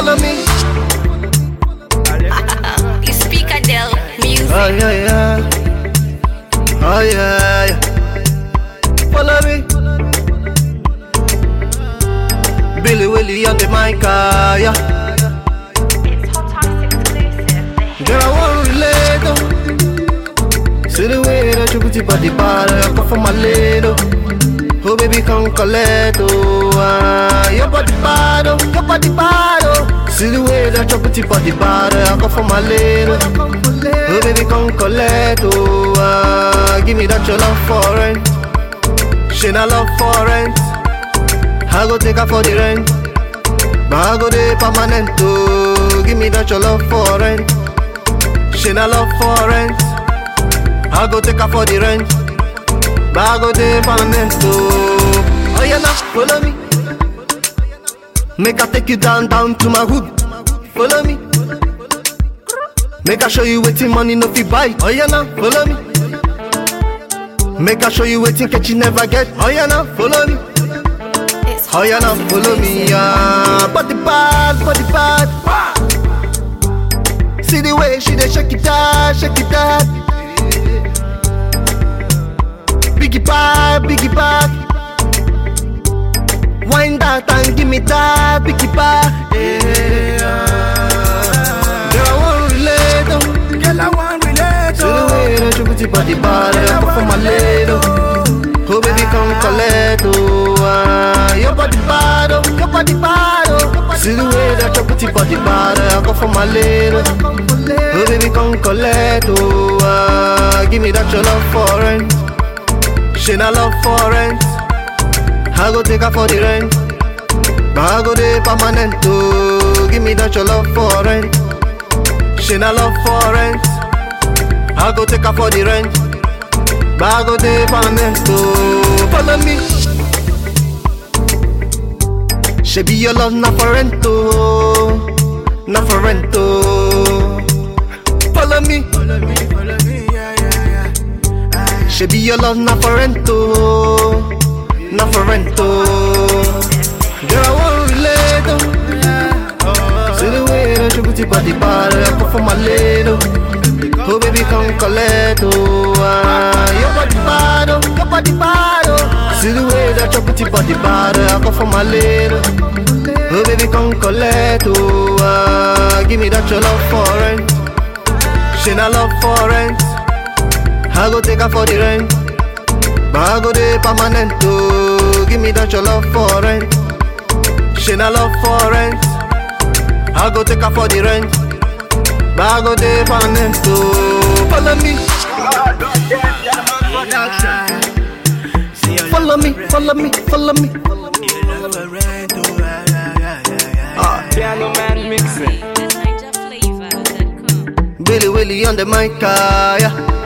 follow me. You speak Adele music. Oh yeah, yeah. Oh yeah, yeah. Follow me. Billy Willie on the mic, ah, yeah. It's Hot Topics exclusive. Girl, I want relate, oh. See the way that you put your body bad, I come for my little. Oh baby, come collect, oh. Ah, your body bad, oh. Your body bad, oh. See the way that you put your body bad, I come for my little. Oh baby, come collect, oh. Ah, give me that your love for rent. She not love for rent. I go take her for the rent. But I go there permanent, oh. Give me that your love for rent. She not love for rent. I go take her for the rent. But I go there permanent, oh. Oh yeah, now follow me. Make I take you down, down to my hood. Follow me. Make I show you waiting money no fi buy. Oh yeah, now follow me. Make I show you waiting catch you never get. Oh yeah, now follow me. It's Oh yeah, now follow me, yeah. Body bad, body bad. See the way she dey shake it out, shake it out. Biggie bag, biggie bag. Wind that and give me that biggie bag. Yeah. Girl, I want relate, oh. Girl, I want relate, See the way that you put your body bad, I put for my lady. Oh baby, come collect, oh ah. Your body bad, oh, your body bad, oh See the way that you put your body bad, I go for my lady Oh baby, come collect, oh ah. Give me that your love for rent She not love for rent I go take her for the rent But I go there permanent, oh Give me that your love for rent She not love for rent I go take her for the rent But I go there permanent, oh Follow me She be your love, not for rent, oh Not for rent, oh Follow me Follow me, follow me, yeah, yeah, yeah. Aye. She be your love, not for rent, oh Not for rent, oh Girl, I want relate, oh See the way that you put your body bad, I put for my lady. Oh baby, come collect, oh ah. Your body bad, oh, your body bad, oh See the way that you put your body bad, I go for my lady. Oh baby, come collect, oh ah. Give me that your love for rent She not love for rent I go take her for the rent But I go there permanent, oh Give me that your love for rent She not love for rent I go take her for the rent But I go there permanent, oh Follow me, See your follow me, follow me, follow me love for rent, oh, yeah, yeah, yeah, yeah, yeah. ah. Piano man mixing. The Niger flavor.com. Billy Willie on the mic, ah, yeah